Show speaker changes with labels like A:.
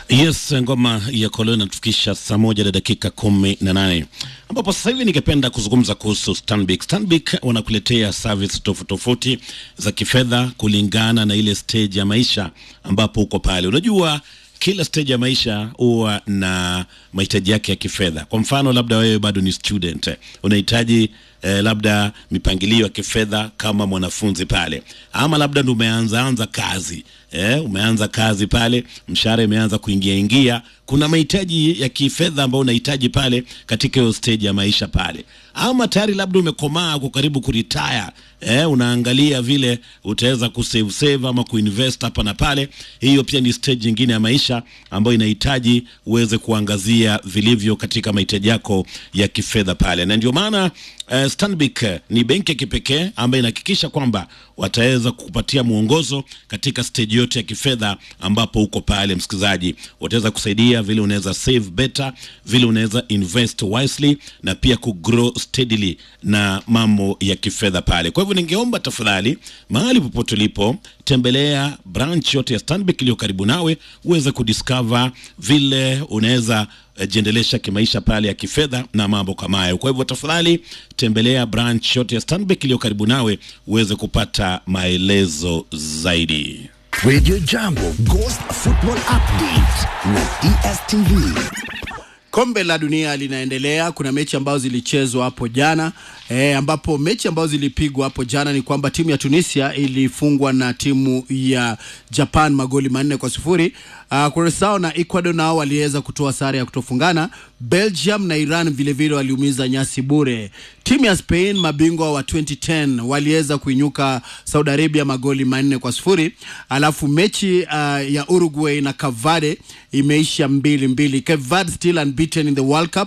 A: Yes, ngoma ya Kolo inatufikisha saa moja na dakika kumi na nane ambapo sasa hivi ningependa kuzungumza kuhusu Stanbic. Stanbic wanakuletea service tofauti tofauti za kifedha kulingana na ile stage ya maisha ambapo uko pale. Unajua kila stage ya maisha huwa na mahitaji yake ya kifedha. Kwa mfano, labda wewe bado ni student, unahitaji eh, labda mipangilio ya kifedha kama mwanafunzi pale, ama labda ndo umeanza anza kazi eh, umeanza kazi pale, mshahara imeanza kuingia ingia, kuna mahitaji ya kifedha ambayo unahitaji pale katika hiyo stage ya maisha pale, ama tayari labda umekomaa uko karibu kuretire eh, unaangalia vile utaweza kusave save ama kuinvest hapa na pale. Hiyo pia ni stage nyingine ya maisha ambayo inahitaji uweze kuangazia vilivyo katika mahitaji yako ya kifedha pale, na ndio maana eh, Stanbic ni benki ya kipekee ambayo inahakikisha kwamba wataweza kukupatia mwongozo katika stage yote ya kifedha ambapo uko pale. Msikilizaji, wataweza kusaidia vile unaweza save better, vile unaweza invest wisely na pia kugrow steadily na mambo ya kifedha pale. Kwa hivyo ningeomba tafadhali, mahali popote ulipo, tembelea branch yote ya Stanbic iliyo karibu nawe uweze kudiscover vile unaweza eh, jiendelesha kimaisha pale ya kifedha na mambo kama hayo. Kwa hivyo tafadhali tembelea branch yote ya Stanbic iliyo karibu nawe uweze kupata maelezo zaidi.
B: Radio Jambo Ghost Football Update na DSTV.
C: Kombe la dunia linaendelea. Kuna mechi ambazo zilichezwa hapo jana e, ambapo mechi ambazo zilipigwa hapo jana ni kwamba timu ya Tunisia ilifungwa na timu ya Japan magoli manne kwa sifuri. Uh, Curacao na Ecuador nao waliweza kutoa sare ya kutofungana. Belgium na Iran vilevile waliumiza nyasi bure. Timu ya Spain mabingwa wa 2010 waliweza kuinyuka Saudi Arabia magoli manne kwa sifuri. Alafu mechi uh, ya Uruguay na Cape Verde imeisha mbili mbili. Cape Verde still unbeaten in the World Cup